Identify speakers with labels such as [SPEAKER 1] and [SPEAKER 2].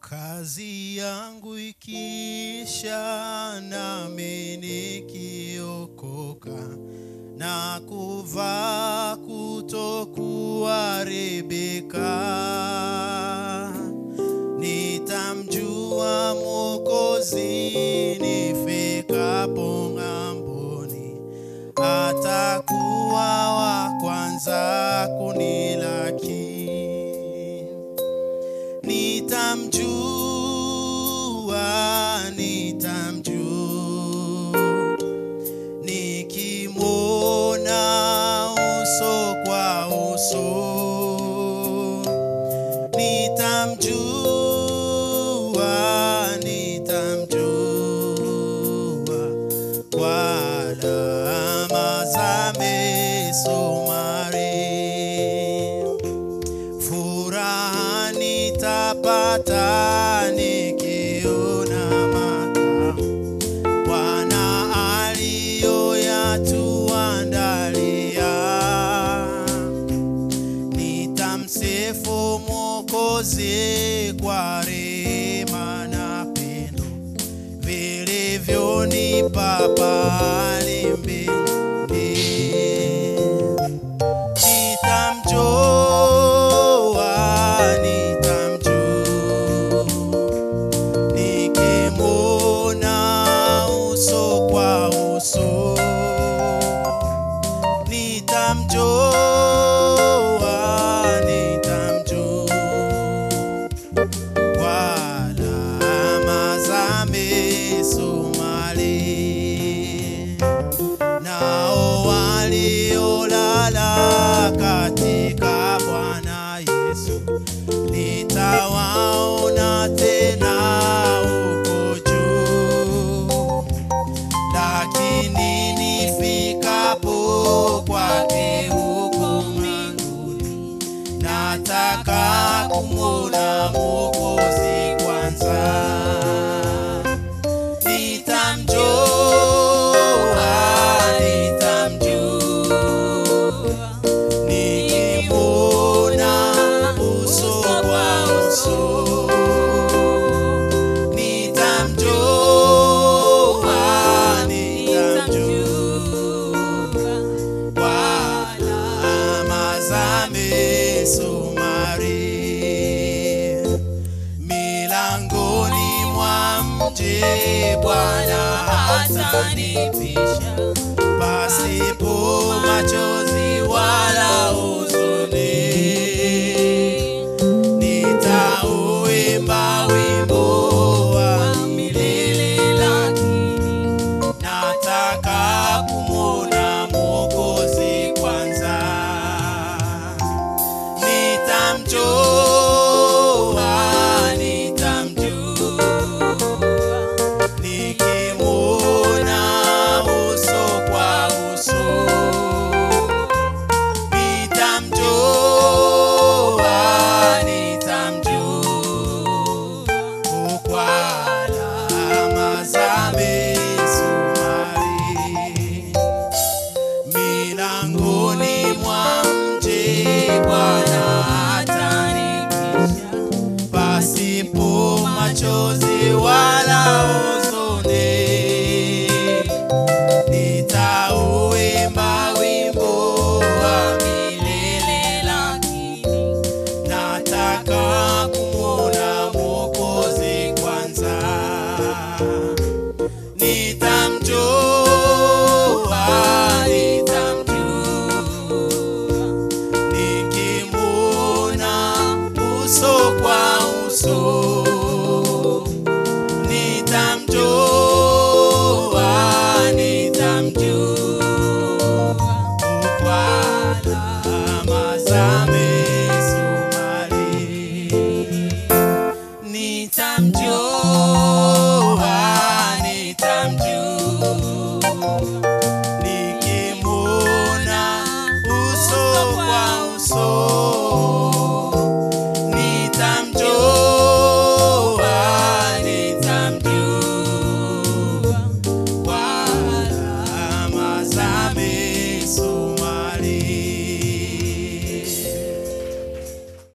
[SPEAKER 1] kazi yangu ikiisha, nami nikiokoka na kuvaa kutokuharibika, nitamjua Mwokozi nifikapo ng'amboni, atakuwa wa kwanza kunilaki nitamjua, nitamjua nikimwona uso kwa uso, nitamjua, nitamjua kwa alama za misumari furaha nitapata nikiona makao Bwana aliyoyatuandalia. Nitamsifu Mwokozi kwa rehema na pendo vilivyonipa pale mbinguni nitamjua, nitamjua nikimwona uso kwa uso, nitamjua, nitamjua kwa alama za misumari nao waliolala katika Bwana Yesu nitawaona tena huko juu, lakini nifikapo kwake huko mbinguni, nataka kumwona Mwokozi kwanza nitamjua, nitamjua nikimwona uso kwa uso, nitamjua, nitamjua kwa alama za misumari milangoni mwa mji Bwana hatanipisha pasipo macho